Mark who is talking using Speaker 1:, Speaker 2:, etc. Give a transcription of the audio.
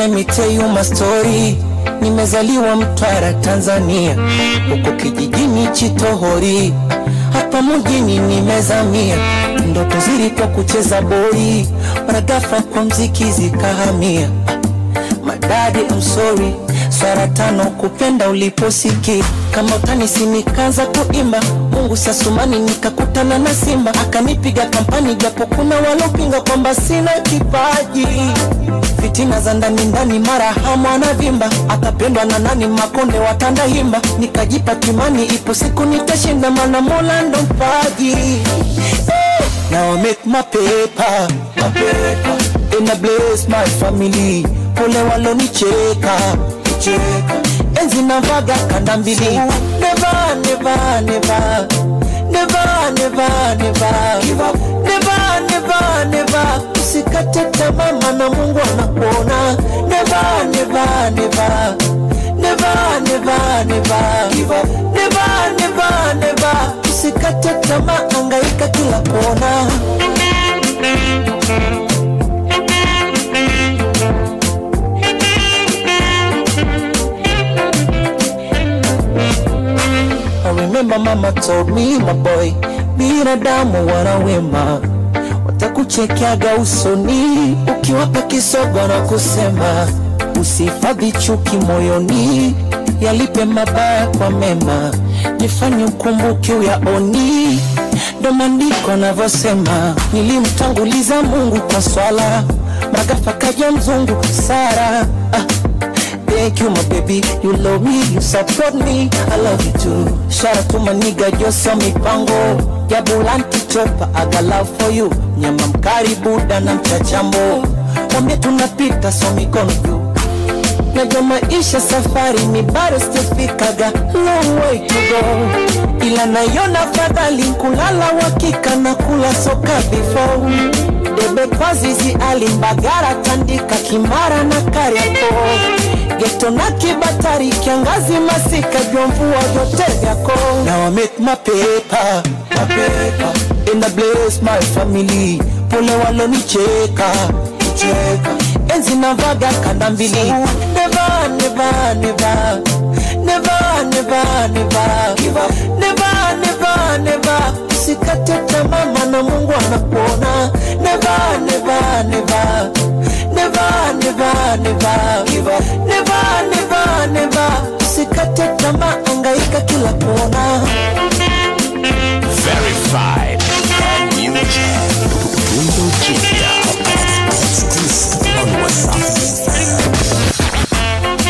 Speaker 1: let me tell you my story. Nimezaliwa Mtwara, Tanzania, huko kijijini Chitohori, hapa mjini nimezamia. Ndoto zilikuwa kucheza boli, mara ghafla kwa mziki zikahamia. Madadi, I'm sorry, swara tano kupenda uliposiki kama utanisi nikaanza kuimba Mungu sasumani nikakutana na Simba akanipiga kampani, japo kuna walopinga kwamba sina kipaji. Fitina za ndani ndani, mara hamu anavimba, atapendwa na nani? Makonde watanda himba, nikajipa kimani, ipo siku nitashinda, mana Mola ndo mpaji. Hey, now I make my paper, my paper. And I bless my family, pole walonicheka cheka. enzi navaga kanda mbili, never never never never never never give up never never never usikate tamaa maana Mungu anakuona never never never never never never give up never never never usikate tamaa angaika kila kona I remember mama told me my boy, binadamu wana wema, watakuchekeaga usoni ukiwapa kisogo na kusema usihifadhi chuki moyoni, yalipe mabaya kwa mema, jifanye ukumbuke uyaoni. Ndo maandiko navyosema, nilimtanguliza Mungu kwa swala, magafa kaja mzungu Sara ah. Thank you, my baby. You love me, you support me. I love you too. Shout out to my nigga Josa Mipango. Jabulanti chopa, I got love for you. Nyama mkari buda na mchachambo. Wambie tunapita so mikono juu. Najua maisha safari ni bado sijafikaga long way to go, ila naiona fadhali kulala wakika na kula soka before debe kwa zizi alimbagara tandika kimara na kariako geto na kibatari kiangazi masika jua mvua vyote vyako Now I make my paper, my paper and I bless my family pole walonicheka cheka enzi navaga kanda mbili never never never never never never give up never never never usikate tamaa maana Mungu anakuona never never never never never never give up never never never usikate tamaa angaika kila kona